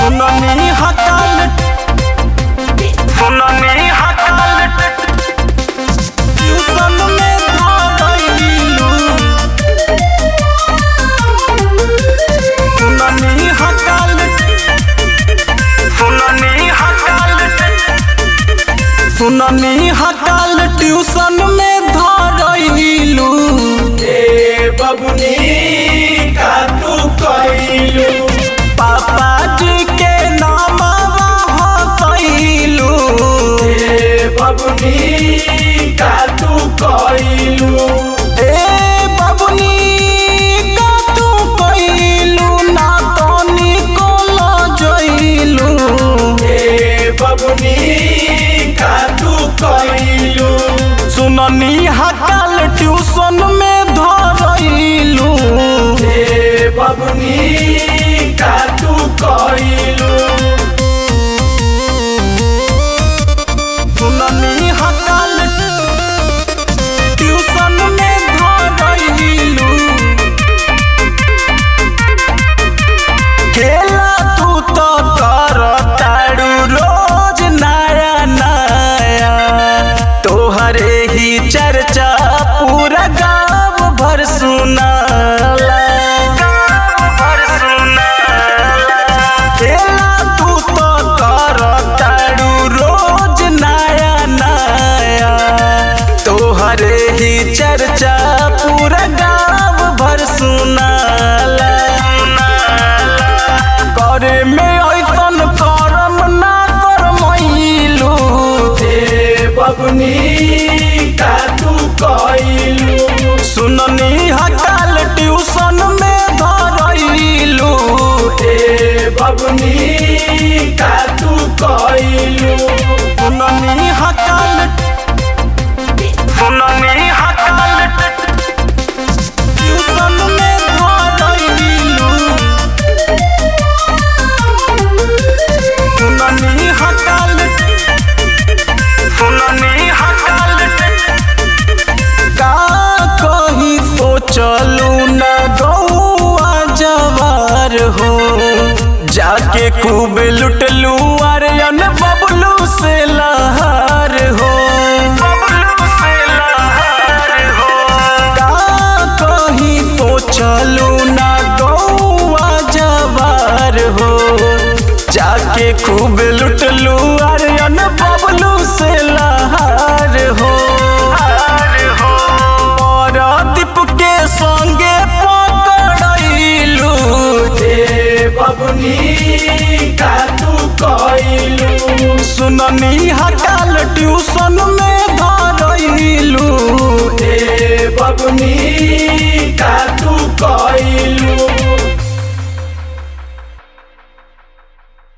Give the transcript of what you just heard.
सुननी हकाल सुननी हकाल ट्यूशन में धरैलू सुननी हकाल सुननी हकाल सुननी हकाल ट्यूशन में धरैलू ए बबुनी का तू कइलू पापा जी के नामवा हसैलू ए बबुनी का तू कइलू ए बबुनी का तू कइलू ना तनी को लजैलू ए बबुनी का तू कइलू सुननी हकाल ट्यूशन में धरैलू ए बबुनी का तू कइलू सुननी हकाल ट्यूशन में धरैलू खेला तू तो कर तारू रोज नया नया तोहरे ही चर्चा पूरा गाँव भर सुनाला भर सुनाला खेला तू तो कर तारू रोज नया नया तोहरे ही चर्चा पूरा गाँव भर सुनाला करे में ऐसन करम ना करमैलू ए बबुनी का तू कइलू सुननी हकाल ट्यूशन में धरैलू ए बबुनी का तू कइलू सुननी हकाल सुननी हकाल ट्यूशन में धरैलू सुननी हकाल सुननी हकाल का कही सोचलू न गौआ जवार हो जाके खूब लुटलू अरयन बबलू से लहार हो का कही सोचलू न गौआ जवार हो जाके खूब लुटलू अरयन बबलू से लहार हो दीप के संगे पकड़लू ए बबुनी का तू कइलू सुननी हकाल ट्यूशन में